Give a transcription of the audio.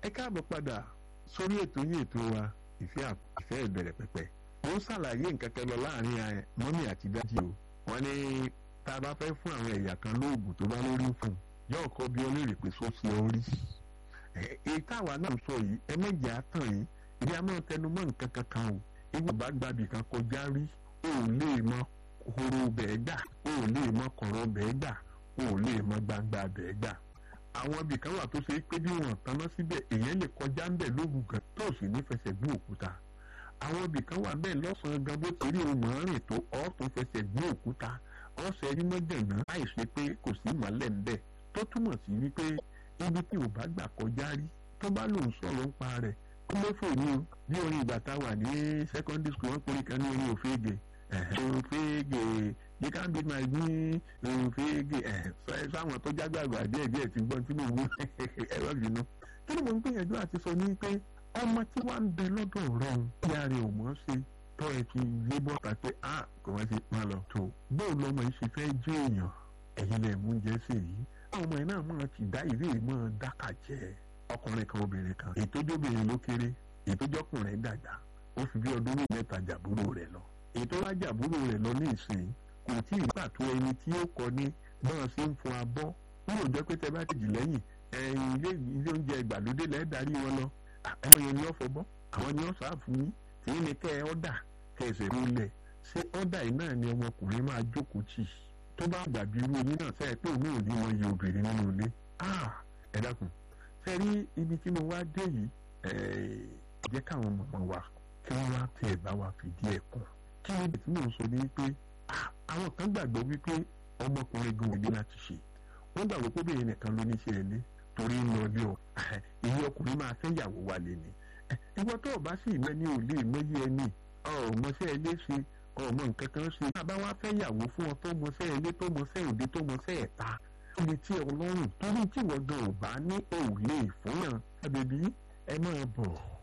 ẹ káàbọ̀ padà sórí ètò yìí ètò wa ìfẹ́ ìfẹ́ ìbẹ̀rẹ̀ pẹ̀pẹ̀ ó ṣàlàyé nǹkan kan lọ láàrin mọ́mí àti dájì o wọ́n ní tá a bá fẹ́ fún àwọn ẹ̀yà kan lóògùn tó bá lórí fún yóò kọ́ bí olóòrè pé só ṣe orí èyí táwa náà sọ yìí ẹ méjì á tàn yìí ìdí a máa tẹnu mọ́ nǹkan kankan o ìwọ bá gbàbì kan kọjá rí o ò lè mọ horo bẹ́ẹ̀ gbà o ò lè mọ kọ̀rọ̀ bẹ́ẹ̀ gbà o ò lè mọ gbangba bẹ́ẹ̀ gbà àwọn ibì kan wà tó ṣe pé bí wọn tanná síbẹ̀ èèyàn lè kọjá ń bẹ̀ lóògùn kan tó sì ní fẹsẹ̀ gbé òkúta àwọn ibì kan wà bẹ́ẹ̀ lọ́sàn-án gan bó ti rí ohun rìn tó ọ́ tó fẹsẹ̀ gbé òkúta ọ̀sẹ̀ rí mọ́jànà láì ṣe pé kò sí ìmọ̀lẹ̀ ń bẹ̀ tó túmọ̀ sí wípé ibi tí ò bá gbà kọjá rí tó bá lòun sọ̀rọ̀ ń pa rẹ̀ kó ló fò ní o bí orin ìgbà tá a wà ní secondary school wọn pèrè kan ní orin òféègè òféègè you can be my me òféègè sáwọn tó jágbàgbà díẹ̀ díẹ̀ ti gbọ́n tí mo wú ẹ̀rọ bínú kí ni mo ń gbìyànjú àti sọ ní pé ọmọ tí wàá ń bẹ lọ́dọ̀ rẹ̀ ń ìyá rẹ̀ ò mọ̀ ṣe tọ́ ẹ ti lé bọ́ta pé a kò wá sí máa lọ tó bóun lọmọ yìí ṣe fẹ́ jẹ́ èèyàn ẹ̀yin lẹ̀ mú jẹ́ sí èyí àwọn ọmọ yìí náà máa ti dá ìwé máa dákà jẹ́ ọkùnrin kan obìnrin kan ètòjọ́bìnrin ló kéré ètòjọ́kùnrin dàgbà ó fi bí ọdún mẹ́ta jàbúrò rẹ̀ lọ ètò wá jàbúrò rẹ̀ lọ ní ìsìn kò tí ì pàtó ẹni tí ó kọ ní bọ́ọ̀ sí ń fún abọ́ wọ́n ò jẹ́ pé tẹ bá ti jì lẹ́yìn ẹ̀yìn ilé oúnjẹ ìgbàlódé lẹ́ẹ̀ darí wọn lọ àwọn yẹn ni wọ́n fọbọ́ àwọn ni wọ́n sáàfù yín tí ní kẹ́ ẹ ọ́dà kẹsẹ̀ múlẹ̀ ṣé ọ́dà yìí náà ni ọmọkùnrin máa jókòó tì tó bá dàbí irú yín náà sẹ́yìn pé òun ò ní wọn yẹ obìnrin nínú ilé ẹ dákun ṣe rí ibi tí mo wá dé yìí jẹ́ káwọn mọ̀mọ́ wa kí wọ́n wá tẹ̀ bá wa fìdí ẹ̀ kún kí ni ibi tí mò ń sọ ní wípé àwọn kan gbàgbọ́ wípé ọmọkùnrin gan òní láti ṣe wọ́n gbàgbọ́ pé obìnrin nìkan ló ní ṣe ẹ̀ lé torí ń lọ ilé ọ ìyẹn ọkùnrin máa fẹ́ yàwó wa lé ni ìwọ tó o bá sì mọ ní òlé ìmọ̀yé ẹni ọmọọṣẹ́ ilé ṣe ọmọ nǹkan kan ṣe bàbá wa fẹ́ yàwó fún ọ tó mọṣẹ́ ilé tó mọṣẹ́ òde tó mọṣẹ́ ẹ̀ta ibi tí ọlọ́run torí tí wọ́n gan ò bá ní òòlè fún yàn àbẹ̀bí ẹ máa bọ̀